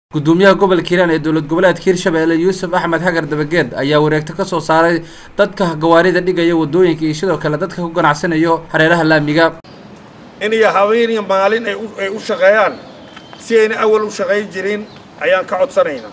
gudoomiyaha gobolka hiiraan ee dowlad goboleedka hirshabelle yuusuf axmed xagar dabageed ayaa wareegto ka soo saaray dadka gawaarida dhigaya wadooyinka iyo sidoo kale dadka ku ganacsanayo hareeraha laamiga in iyo habeen iyo maalin ay u- ay u shaqeeyaan si ayna awal u shaqayn jirin ayaan ka codsanaynaa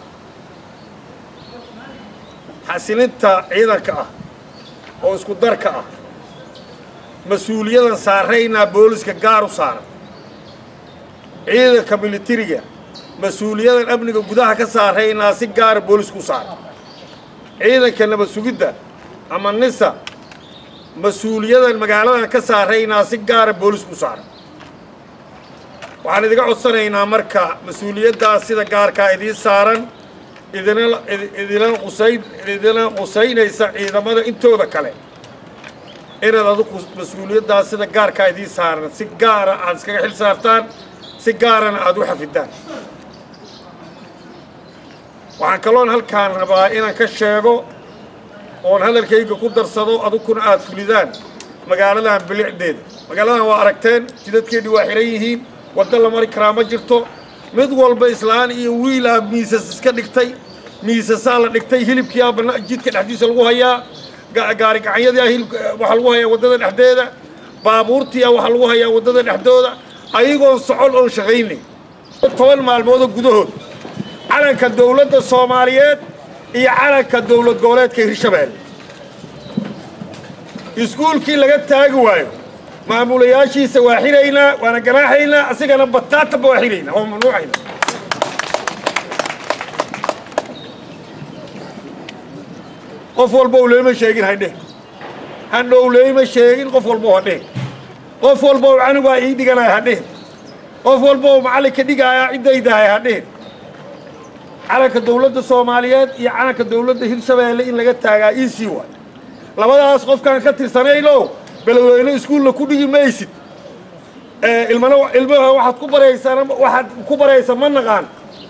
xasilinta ciidanka ah oo isku darka ah mas-uuliyadan saaraynaa booliska gaar u saaran ciidanka militariga mas-uuliyadan amniga gudaha ka saaraynaa si gaara boolisku u saaran ciidanka nabad sugidda ama nisa mas-uuliyadan magaaladan ka saaraynaa si gaara boolisku u saaran waxaan idiga codsanaynaa marka mas-uuliyaddaas sida gaarkaa idiin saaran idina idina qusayn idina qusaynaysa ciidamada intooda kale inaad adigu mas-uuliyaddaas sida gaarkaa idiin saaran si gaara aad iskaga xil saartaan si gaarana aad u xafidaan waxaan kaloon halkaan rabaa inaan ka sheego oon hadalkayga ku darsado aduguna aad fulidaan magaaladan bilicdeeda magaaladan waa aragteen jidadkeedii waa xihan yihiin waddo la mari karaa ma jirto mid walba islaan iyo wiilaa miisas iska dhigtay miisasaa la dhigtay hilibkiyaa bana jidka dhexdiisa lagu hayaa ga- gaari gacanyadiia hilibka waxaa lagu hayaa waddada dhexdeeda baabuurtiia waxaa lagu hayaa waddada dhexdooda ayagoon socon oon shaqaynay toban maalmoodoo gudahood calanka dowladda soomaaliyeed iyo calanka dowlad goboleedka hirshabelle iskuulkii laga taagi waayo maamulayaashiisa waa xiraynaa waana ganaaxaynaa asigana bataatanba waa xiraynaa waa mamnuucayna qof walba u leema sheegin haydheh handhow leema sheegin qof walba hadheh qof walba u canugaa ii dhiganaya hadheh qof walba u macallinka dhigaaya ciddaydahay hadheh calanka dowladda soomaaliyeed iyo calanka dowladda hirshabeelle in laga taagaa ii sii waay labadaas qofkaan ka tirsanayno beledweyne iskuulla ku dhigi maysid ee ilmana ilmaha waxaad ku baraysaan waxaad ku baraysa ma naqaan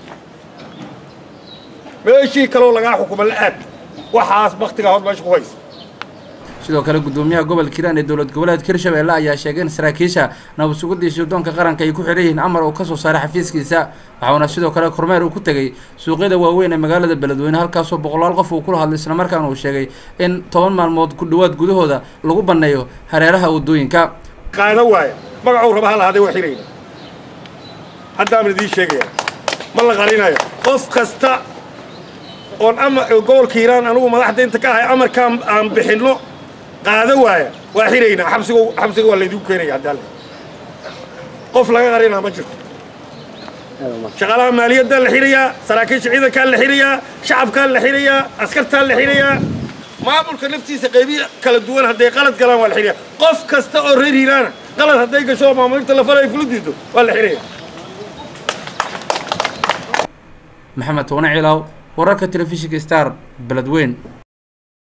meeshii kaloo lagaa xukumo la aad waxaas baktigaa hod meesha ku haysa sidoo kale gudoomiyaha gobolka hiiraan ee dowlad goboleedka hirshabelle ayaa sheegay in saraakiisha nabad sugidda iyo sirdoonka qaranka ay ku xidhan yihiin amar uu ka soo saaray xafiiskiisa waxauna sidoo kale kormeer uu ku tegey suuqyada waaweyn ee magaalada beledweyne halkaasoo boqolaal qof uu kula hadlay islamarkaana uu sheegay in toban maalmood ku dhowaad gudahooda lagu banneeyo hareeraha waddooyinka qaada waaya magacuu raba ha lahaadee waa xirayna haddaaban idiin sheegaya ma la qarinayo qof kasta oon ama gobolka hiiraan anugu madaxda inta ka ahay amarkaan aan bixinno qaada waaya waa xiraynaa xabsiga xabsiga waa laydigu keenaya haddaale qof laga qarinaa ma jirto shaqaalaha maaliyaddaa la xirayaa saraakiisha ciidankaa la xirayaa shacabkaa la xirayaa askartaa la xirayaa maamulka naftiisa qaybiya kala duwan hadday qalad galaan waa la xirayaa qof kasta oo reer hiiraana qalad hadday gasho oo maamulinta lafala ay fula diido waa la xirayaa maxamed toone ciilaaw wararka telefishinka star beledweyn